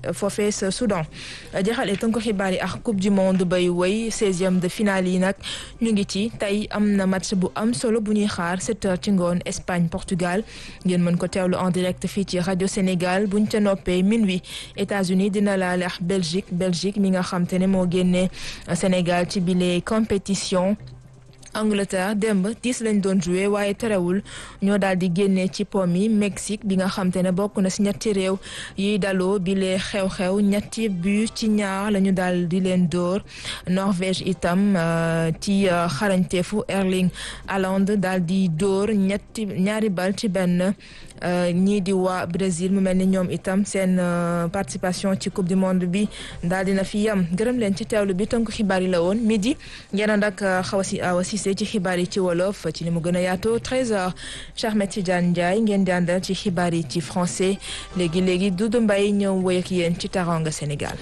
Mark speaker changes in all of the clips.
Speaker 1: foofee sa Soudan jeexale tënk xibaar yi ak coupe du monde bay woy seizième de finale yi nag ñu ngi ci tey am na match bu am solo bu ñuy xaar sept heures ci ngoon Espagne Portugal ngeen mën ko teewlu en direct fii ci rajo Sénégal buñ ca noppee minuit États-Unis dina laale ak Belgique Belgique mi nga xam te ne moo génnee Sénégal ci bile compétition. Angleterre démb dix lañ doon joué waaye terewul ñoo daal di génnee ci pom yi Mexique bi nga xam te ne bokk na si ñetti réew yiy daloo bi lee xew-xew ñetti but ci ñaar la ñu daal di leen dóor Norvège itam ci xarañteefu Erling Haaland daal di dóor ñetti ñaari bal ci benn ñii di waa Brésil mu mel ni ñoom itam seen participation ci coupe du monde bi daal dina fi yam gërëm leen ci teewlu bi tënk xibaar yi la woon midi ngeen ànd ak xaw si awa si ci xibaar yi ci wolof ci ni mu gën a yaatoo 13h Cheikh Ahmed Tidiane Ndiaye ngeen di àndal ci xibaar yi ci français léegi léegi Doudou Mbaye ñëw woy ak yéen ci Teranga Sénégal.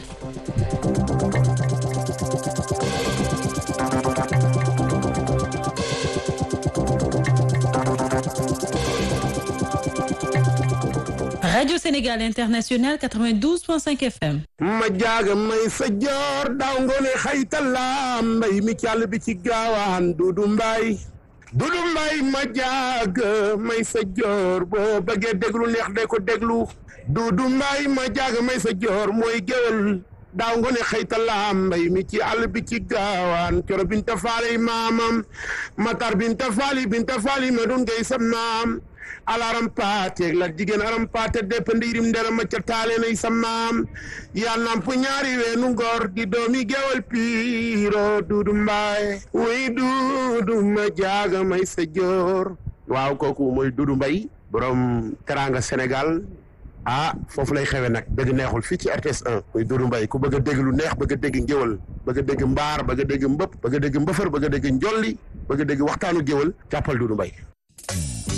Speaker 2: Radio Sénégal International 92.5 FM.
Speaker 3: ma jaaga may sa joor daaw ngoone xaytala mbay mi càll bi ci gaawaan dudu mbay dudu mbay ma jaaga may sa joor boo bëggee déglu neex de ko déglu dudu mbay ma jaaga may sa joor mooy géwél daaw ngoone xaytala mbay mi ci àll bi ci gaawaan coro binta faali maamam matar binta faali binta faali ma dun ngay sam maam alaram paate la jigéen aram paate depp ndiirim ndera ma ca taale nay sa maam yaa namp ñaari weenu ngor di doomi gewal piiro duudu mbaay wuy duudu ma jaaga may sa joor waaw kooku mooy duudu mbay borom teranga Sénégal ah foofu lay xewe nag dëgg neexul fii ci RTS 1 muy Doudou Mbaye ku bëgg a dégg lu neex bëgg a dégg ngéwal bëgg a dégg mbaar bëgg a dégg mbëpp bëgg a dégg mbëfër bëgg a dégg njolli bëgg a dégg waxtaanu géwal jàppal Doudou Mbaye